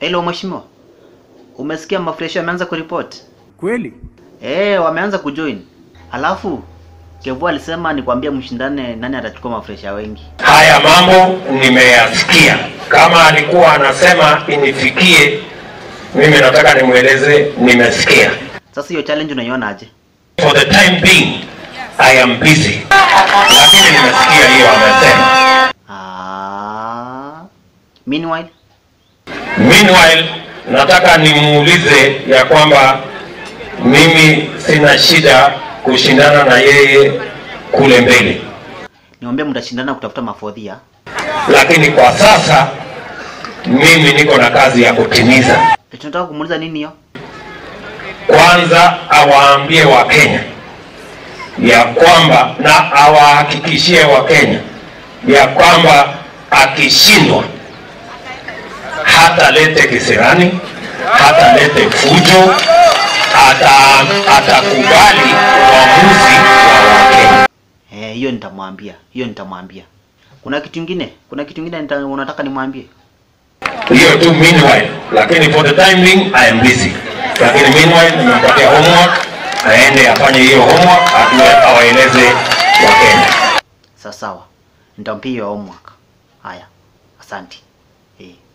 Hello mheshimiwa. Umesikia mafresh wameanza kuripoti? Kweli? Eh, wameanza kujoin. Alafu Kevu alisema nikwambie mshindane nani atachukua mafresha wengi. Haya mambo nimeyasikia. Kama alikuwa anasema inifikie, mimi nataka nimweleze nimesikia. Sasa hiyo challenge unaiona aje? For the time being, I am busy, lakini nimesikia hiyo amesema. Ah. Meanwhile, Meanwhile, nataka nimuulize ya kwamba mimi sina shida kushindana na yeye kule mbele, niombe mtashindana kutafuta mafodhia. lakini kwa sasa mimi niko na kazi ya kutimiza. E, tunataka kumuuliza nini hiyo? Kwanza awaambie Wakenya ya kwamba na awahakikishie Wakenya ya kwamba akishindwa hatalete kisirani, hatalete fujo, ata atakubali uamuzi wa Wakenya. Eh, hiyo nitamwambia. Hiyo nitamwambia. Kuna kitu kingine? Kuna kitu kingine nita- unataka nimwambie? Hiyo tu meanwhile, lakini for the time being I am busy. Lakini meanwhile nimempatia homework, aende afanye hiyo homework, atue awaeleze Wakenya. Sawa sawa. Nitampia hiyo homework. Haya. Asante. Eh.